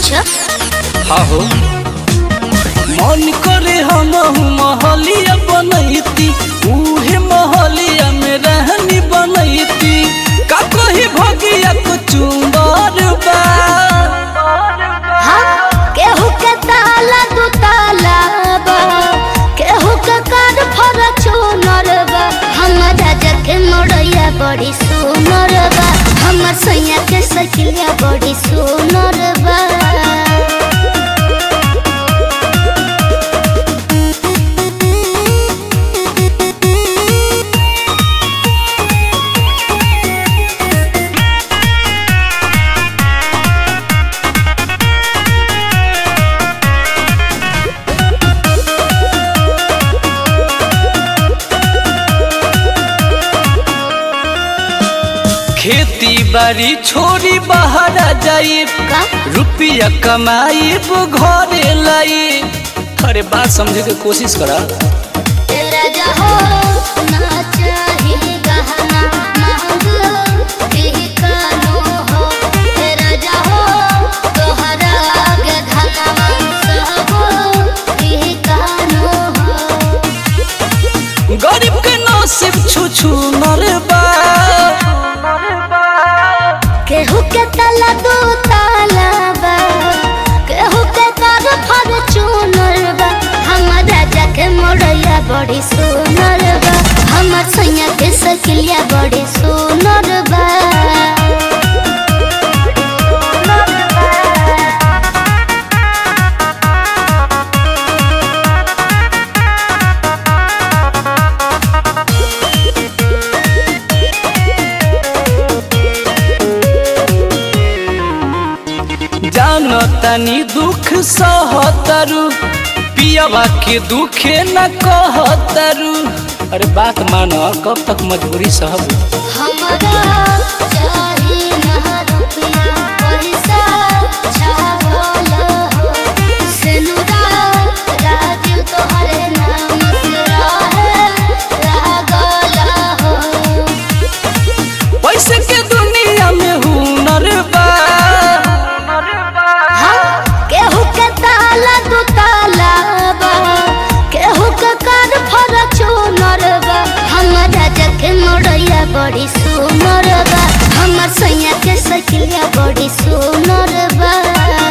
अच्छा हाँ हो मन करे हम महलिया बनैती उहे महलिया में रहनी बनैती का कही भगिया को चुंबर बा हाँ केहू के ताला दू ताला बा केहू के कार फॉर्च्यूनर बा हमर राजा के मोड़ैया बड़ी सुनर बा हमर सैया के सखिया बड़ी सुनर बा खेती बाड़ी छोड़ी बाहर जाई का रुपया कमाई घरे लाई अरे बात समझे के कोशिश करा तेरा जहो ना चाहिए गहना महंग ही कानो हो तेरा जहो तोहरा आगे धनवा सब ही कानो हो गरीब के नसीब छू छू नरबा केहू के तला दो ताला बा केहू के कर फॉर्च्यूनर बा हमर राजा के मोड़ैया बड़ी सुनर बा हमर सैया के सकिलिया बड़ी सुनर बा जानो तनी दुख सहतरु पियावा के दुखे न कहतरु अरे बात मानो कब तक मजबूरी सहब हमरा चाही ना रुपया पैसा छावल हो सेनुरा राजीव तोहरे नाम से रहे लागल हो पैसे के दुनिया में हुनर बा हाँ, केहू के ताला दू ताला बा केहू के कार फॉर्च्यूनर बा हमर राजा के मोड़ैया बड़ी सुनर बा हमर सैया के सखिया बड़ी सुनर बा